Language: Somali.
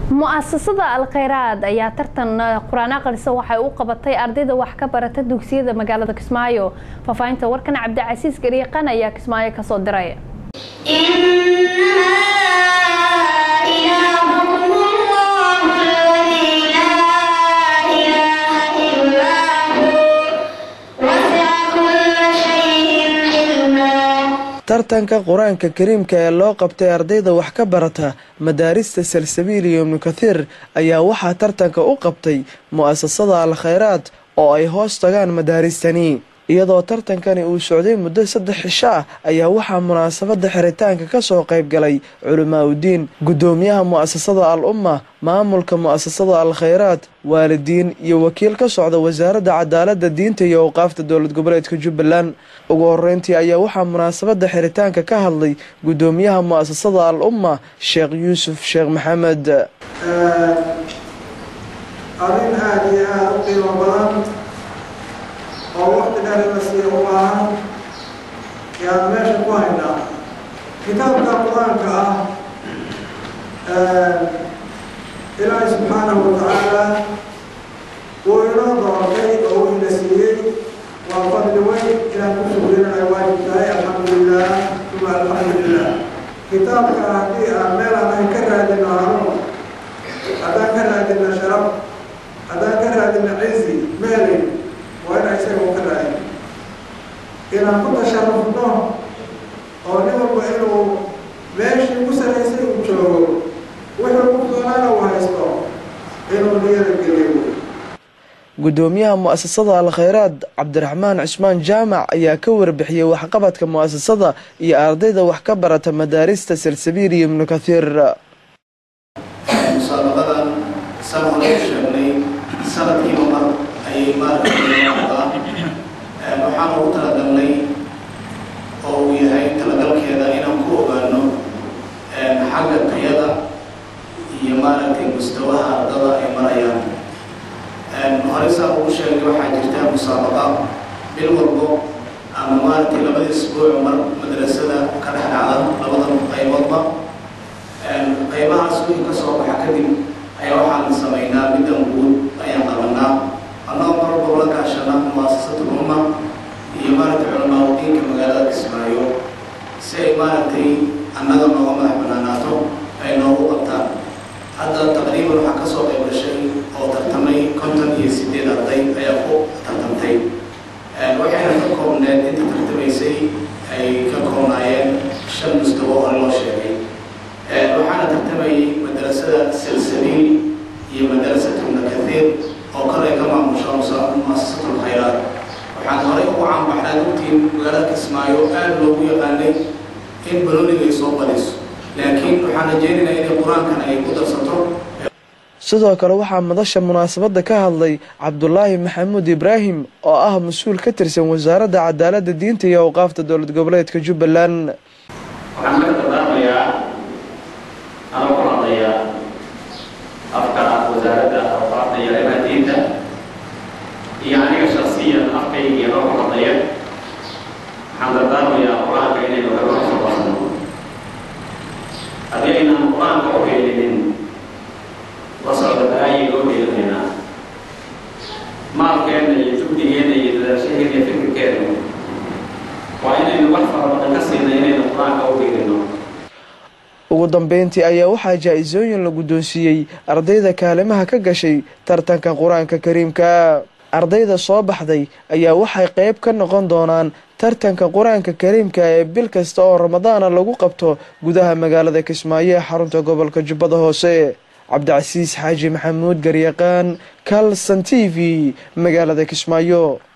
mu-asasada alkhayraad ayaa tartan qur-aan aqrisa waxay u qabatay ardayda wax ka barata dugsiyada magaalada kismaayo faahfaahinta warkan cabdicasiis gariiqan ayaa kismaayo kasoo diray tartanka qur-aanka kariimka ee loo qabtay ardayda wax ka barata madaarista salsabiil iyo ibnu kathiir ayaa waxaa tartanka u qabtay mu-asasada al-khayraad oo ay hoos tagaan madaaristani iyadoo tartankani uu socday muddo saddex cisho ah ayaa waxaa munaasabada xiritaanka kasoo qayb galay culamaa udiin guddoomiyaha mu-asasada al umma maamulka mu-asasada al-khayraad waalidiin iyo wakiil ka socda wasaaradda cadaalada diinta iyo awqaafta dowlad goboleedka jubbaland ugu horeyntii ayaa waxaa munaasabada xiritaanka ka hadlay guddoomiyaha mu-asasada al umma sheekh yuusuf sheekh maxamed arrin aada iyo aada u qiimo badan oo waqti dheer in la siiyo u baahan yaan meesha ku haynaa kitaabka qur-aanka ah ilaahay subxaanahu watacaala wuu inoo doortay oo uu ina siiyey waa fadli weyn inaan ku shukrinana ay waajib tahay alxamdulilah uma alxamdulilah kitaabka haddii aan meel aan ka raadino hanuun haddaan ka raadino sharaf haddaan ka raadino cizi meelin waa inaan isaga u ka raadin inaan ku tasharufno oo nin walba inuu meeshii ku saraysay uu joogo wuxuu ku doonaana uu haysto inuu niyada geliyo guddoomiyaha mu-asasada al-khayraad cabdiraxmaan cismaan jaamac ayaa ka warbixiyey waxqabadka mu-asasada iyo ardayda wax ka barata madaarista salsabiil iyo ibnu kathiir musaabaqadan san hore u sheegnay sanadkiiba mar ayay maaragtaynoqdaa waxaan ugu talagalnay oo uu yahay talagalkeeda inaan ku ogaano xagga tayada iyo maaragtay mustawaha ardada ay marayaan hore saa ugu sheegay waxaa jirta musaabaqa bil walbo ama maaragtay labada isbuuc mar madrasada ka dhex dhacda labadan qayboodba qaybahaas wixii ka soo baxa kadib ayaa waxaan samaynaa middan guud ayaan qabanaa annagoo mar walba la kaashana muasasatul umma iyo maaragtay culamaa udiinka magaalada kismaayo si ay maaragtay annaga nooga madax banaanaato ay noogu qabtaan hadda taqriiban waxaa kasoo qayb gashay oo tartamay konton iyo sideed arday ayaa ku tartamtay waxayna ka koobneed inta tartamaysay ay ka koobnaayeen shan mustawo hore loo sheegay waxaana tartamayay madrasada salsabiil iyo madrasatu ibnu kathiir oo kale ka maamusha muasasatu lkhayraat waxaan horey ugu caanbaxnaa dugtiin magaalada kismaayo aada loogu yaqaanay in balooniga ay soo badiso laakiin waxaan rajeynaynaa inay qur-aankan ay ku darsato sidoo kale waxaa madasha munaasabada ka hadlay cabdulaahi maxamuud ibraahim oo ah mas-uul ka tirsan wasaaradda cadaalada diinta iyo awqaafta dowlad goboleedka jubbaland waxaan marka dardaarmayaa anoo ku hadlaya afka wasaaradda awqaafta iyo arrimaha diinta iyo aniga shaksiyan afkayga anoo ku hadlaya waxaan dardaarmayaa qur-aanka inaynu kaga soo basno haddii aynaan qur-aanka u heelinin la socda balaayay loo heelinaynaa maalkeenna iyo jugdigeenna iyo dadaashaheena iyo fikirkeena waa inaynu wax fara badan ka siina inaynu qur-aanka u heelino ugu dambeyntii ayaa waxaa jaa-isooyin la guddoonsiiyey ardayda kaalimaha ka gashay tartanka qur-aanka kariimka ardayda soo baxday ayaa waxay qeyb ka noqon doonaan tartanka qur-aanka kariimka ee bil kasta oo ramadaana lagu qabto gudaha magaalada kismaayo ee xarunta gobolka jubbada hoose cabdicasiis xaaji maxamuud garyaqaan kalson t v magaalada kismaayo